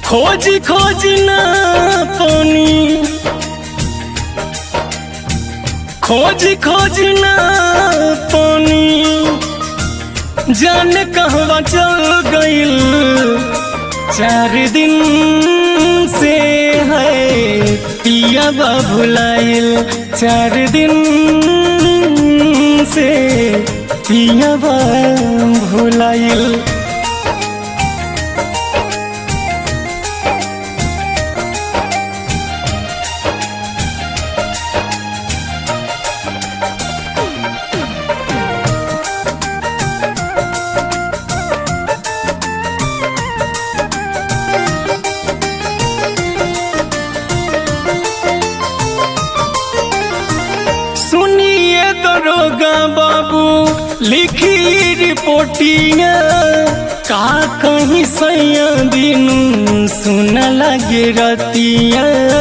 खोज खोज ना पानी खोज खोज ना पानी जाने कहवा चल गइल चार दिन से है पिया बा भुलाइल चार दिन से पिया बा भुलाइल सुनिए दरोगा बाबू लिखी रिपोर्टिया का कहीं सैया दिन सुन लगे रतिया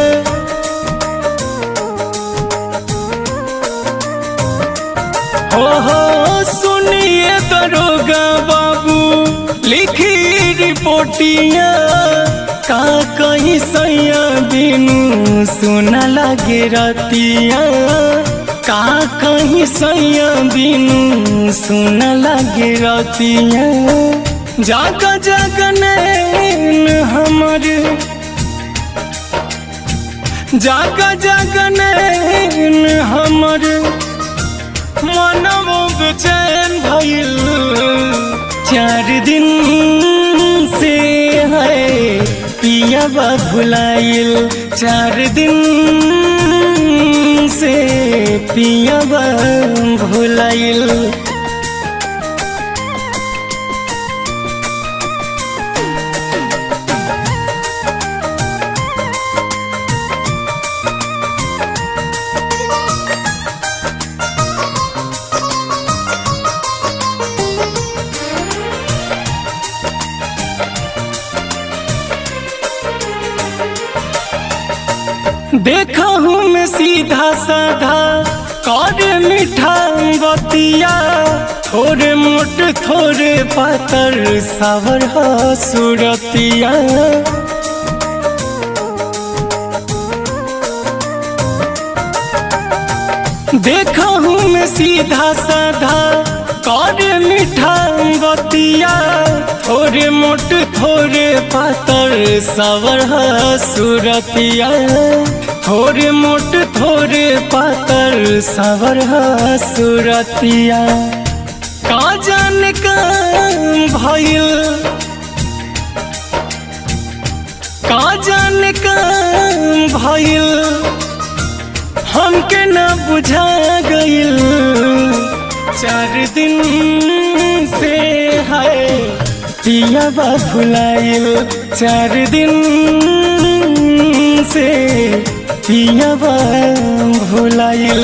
हो हो सुनिए दरोगा बाबू लिखी रिपोर्टिया का कहीं सैया दिन सुन लगे रतिया का कहीं सैया दिन सुन लगे रतिया जाग जगने हमर जाग जगने हमर मनमो बेचैन भइल चार दिन से है पिया बा भुलाइल चार दिन से पिया बा भुलाइल देखा हूँ मैं सीधा साधा कर मीठा बतिया थोड़े मोट थोड़े पातर सावर हा सूरतिया देखा हूँ मैं सीधा साधा कर मीठा बतिया थोड़े मोट थोड़े पातर सावर हा सूरतिया थोड़े मोट थोड़े पातर सावर हा सूरतिया का जाने का भइल का जाने का भइल हमके न बुझा गइल चार दिन से है पिया बा भुलाइल चार दिन से पिया बा भुलाइल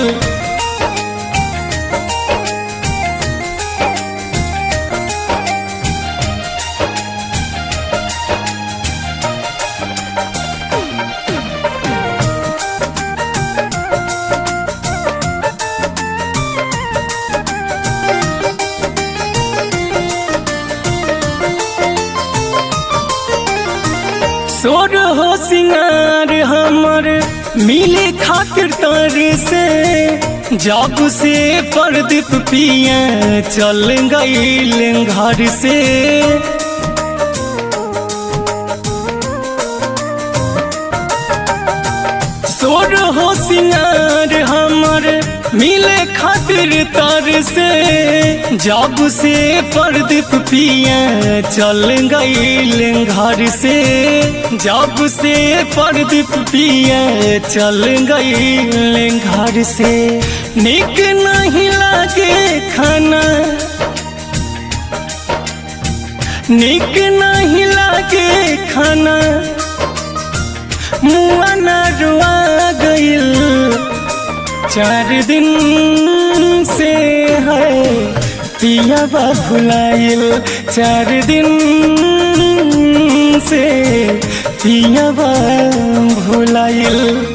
सोर हो सिंगार हमर मिले खातिर तर से जब से परदीप पिया चल गईल घर से सोर हो सिंगार हमर मिले खातिर तर से जब से परदीप पिया चल गईल घर से जब से परदीप पिया चल गईल घर से निक नहीं लागे खाना निक नहीं लागे खाना मुआ न रुआ गइल चार दिन से है पिया बा भुलाइल चार दिन से पिया बा भुलाइल